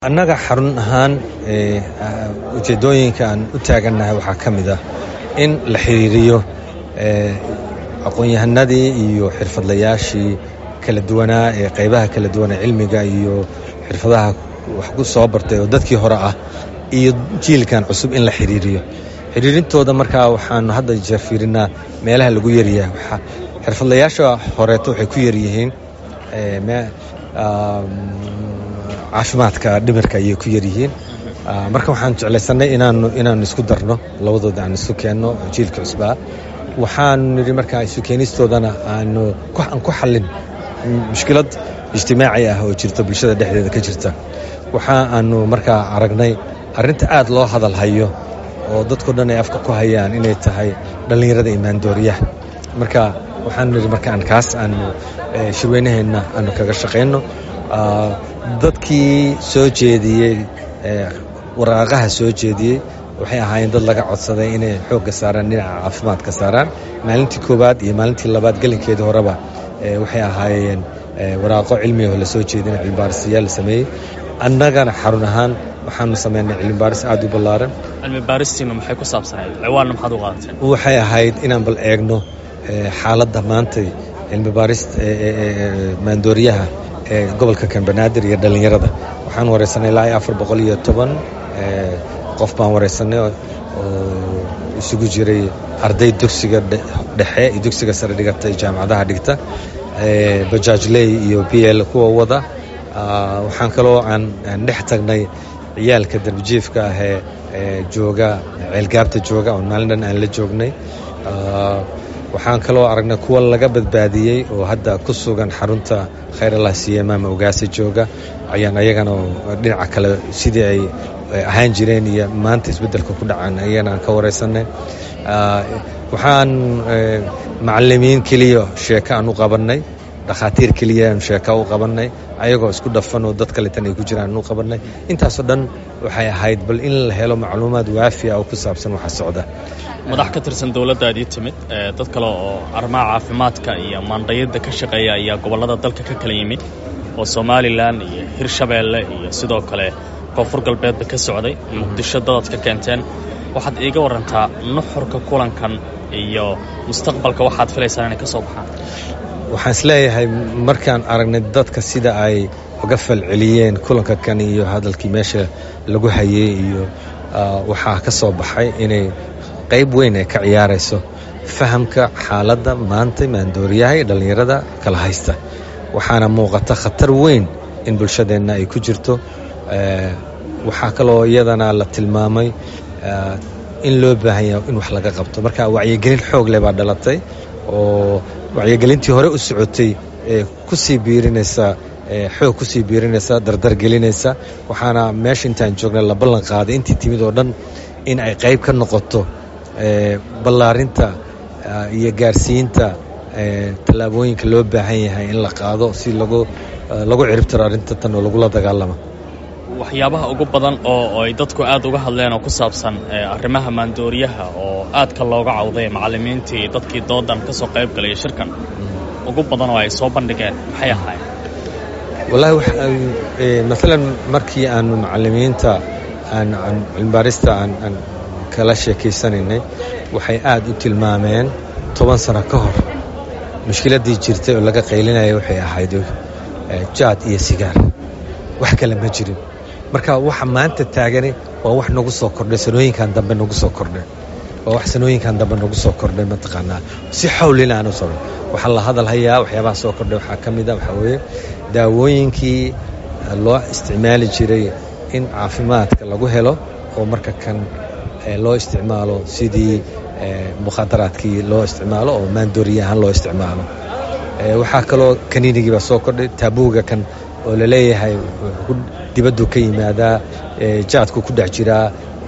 annaga xarun ahaan ujeeddooyinka aan u taagannahay waxaa ka mid ah in la xiriiriyo aqoon-yahanadii iyo xirfadlayaashii kala duwanaa ee qaybaha kala duwan ee cilmiga iyo xirfadaha wax ku soo bartay oo dadkii hore ah iyo jiilkan cusub in la xiriiriyo xiriirintooda markaa waxaanu hadda jeer fiirinaa meelaha lagu yaryahay xirfadlayaasha horeeto waxay ku yaryihiin caafimaadka dhimirka ayay ku yaryihiin marka waxaan jeclaysanay inaanu inaanu isku darno labadooda aan isu keenno jiilka cusbaa waxaanu nidhi markaa isu keenistoodana aanu aan ku xallin mushkilad ijtimaaci ah oo jirta bulshada dhexdeeda ka jirta waxa aanu markaa aragnay arrinta aad loo hadal hayo oo dadko dhan ay afka ku hayaan inay tahay dhallinyarada imaandooriyaha marka waxaanu nidhi markaan kaas aanu shirweynaheenna aanu kaga shaqayno dadkii soo jeediyey waraaqaha soo jeediyey waxay ahaayeen dad laga codsaday inay xoogga saaraan dhinaca caafimaadka saaraan maalintii koowaad iyo maalintii labaad gelinkeedii horeba waxay ahaayeen waraaqo cilmigaho la soo jeedina cilmibaarisyaal la sameeyey annagana xarun ahaan waxaanu samaynay cilmibaaris aad u ballaaran cilmibaaristiinu maxay ku saabsanayd ciwaanna maxaad u qaadateen waxay ahayd inaan bal eegno xaaladda maantay cilmibaarista maandooriyaha ee gobolka kambanaadir iyo dhallinyarada waxaan waraysanay ilaa iyo afar boqol iyo toban qof baan waraysanay oo isugu jiray arday dugsiga dhexe iyo dugsiga sare dhigata jaamacadaha dhigta bajaajley iyo b l kuwa wada waxaan kaloo aan dhex tagnay ciyaalka darbijiifka ahee jooga ceelgaabta jooga oon maalin dhan aan la joognay waxaan kaloo aragnay kuwa laga badbaadiyey oo hadda ku sugan xarunta khayr allah siiye maama ogaasa jooga ayaan ayagana dhinaca kale sidii ay ahaan jireen iyo maanta isbeddelka ku dhacaan ayagana aan ka waraysanay waxaan macalimiin keliya sheeko aan u qabannay dhakhaatiir keliya aan sheeka u qabannay ayagoo isku dhafan oo dad kaletan ay ku jiraan aan u qabannay intaasoo dhan waxay ahayd bal in la helo macluumaad waafiya oo ku saabsan waxa socda madax ka tirsan dowladdaadii timid dad kale oo arrimaha caafimaadka iyo maandhayadda ka shaqeeya ayaa gobollada dalka ka kala yimid oo somalilan iyo hirshabeelle iyo sidoo kale koonfur galbeedba ka socday muqdisho dadad ka keenteen waxaad iiga warantaa nuxurka kulankan iyo mustaqbalka waxaad filaysaan inay ka soo baxaan waxaan isleeyahay markaan aragnay dadka sida ay uga falceliyeen kulanka kan iyo hadalkii meesha lagu hayey iyo waxaa ka soo baxay inay qayb weyn ay ka ciyaarayso fahamka xaaladda maanta maandooriyaha ee dhallinyarada kala haysta waxaana muuqata khatar weyn in bulshadeenna ay ku jirto waxaa kaloo iyadana la tilmaamay in loo baahan yahay in wax laga qabto marka wacyigelin xoog leh baa dhalatay oo wacyigelintii hore u socotay ee ku sii biirinaysa xoog ku sii biirinaysa dardargelinaysa waxaana meesha intaan joognay la ballan qaaday intii timid oo dhan in ay qayb ka noqoto ballaarinta iyo gaarsiinta tallaabooyinka loo baahan yahay in la qaado si lagu lagu ciribtiro arrinta tan oo lagula dagaalamo waxyaabaha ugu badan oo ay dadku aad uga hadleen oo ku saabsan arrimaha maandooriyaha oo aadka looga cawday macallimiintii dadkii doodan ka soo qayb galaya shirkan ugu badan oo ay soo bandhigeen maxay ahaayeen wallaahi maalan markii aanu macallimiinta aan cilmibaarista aan kala sheekaysanaynay waxay aad u tilmaameen toban sano ka hor mushkiladdii jirtay oo laga qaylinaya waxay ahayd jaad iyo sigaar wax kale ma jirin marka waxa maanta taagani waa wax nagu soo kordhay sanooyinkan dambe nagu soo kordhay waa wax sanooyinkan dambe nagu soo kordhay mataqaanaa si xawlina aan u socdo waxaa la hadal hayaa waxyaabaha soo kordhay waxaa ka mid a waxaa weeye daawooyinkii loo isticmaali jiray in caafimaadka lagu helo oo marka kan loo isticmaalo sidii mukhaadaraadkii loo isticmaalo oo maandooriya ahaan loo isticmaalo waxaa kaloo kaniinigii baa soo kordhay taabuuga kan oo la leeyahay dibaddu ka yimaadaa jaadku ku dhex jiraa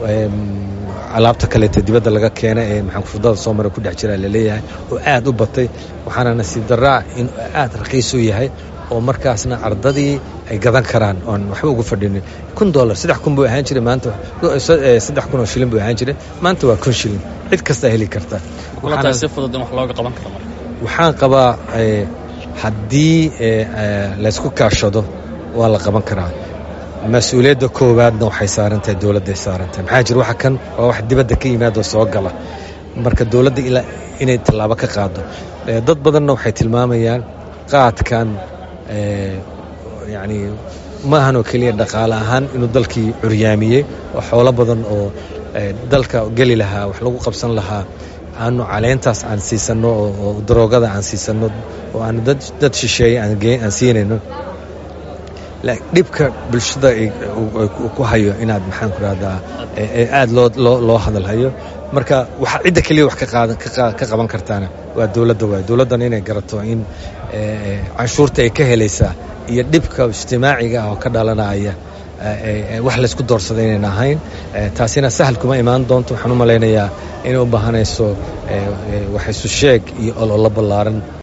alaabta kaleeta dibadda laga keena ee maxaanfudada soo mara ku dhex jiraa laleeyahay oo aad u batay waxaana nasiib daraa in aad raqiis u yahay oo markaasna ardadii ay gadan karaan oon waxba ugu fadhinin kun dolar saddex kun buu ahaan jiray maanta saddex kun oo shilin buu ahaan jiray maanta waa kun shilin cid kastaa heli karta si fudud in wax looga qaban karo marka waxaan qabaa haddii laysku kaashado waa la qaban karaa mas-uuliyadda koowaadna waxay saarantahay dowladday saarantahay maxaa jira waxa kan waa wax dibadda ka yimaadoo soo gala marka dowladda ilaa inay tallaabo ka qaado dad badanna waxay tilmaamayaan qaadkan yacni ma ahan oo keliya dhaqaale ahaan inuu dalkii curyaamiyey oo xoolo badan oo dalka geli lahaa wax lagu qabsan lahaa aanu caleentaas aan siisanno oo daroogada aan siisanno oo aan dad shisheeye aan siinayno dhibka bulshada ku hayo inaad maxaan ku rahdaa aad loo loo hadalhayo marka waxa cidda keliya wax ka qaban kartaana waa dowladda waay dowladdana inay garato in canshuurta ay ka helaysaa iyo dhibka ijtimaaciga ah oo ka dhalanaya wax laysku doorsada inayna ahayn taasina sahal kuma imaan doonto waxaan u malaynayaa inay u baahanayso wax isu sheeg iyo ololo ballaaran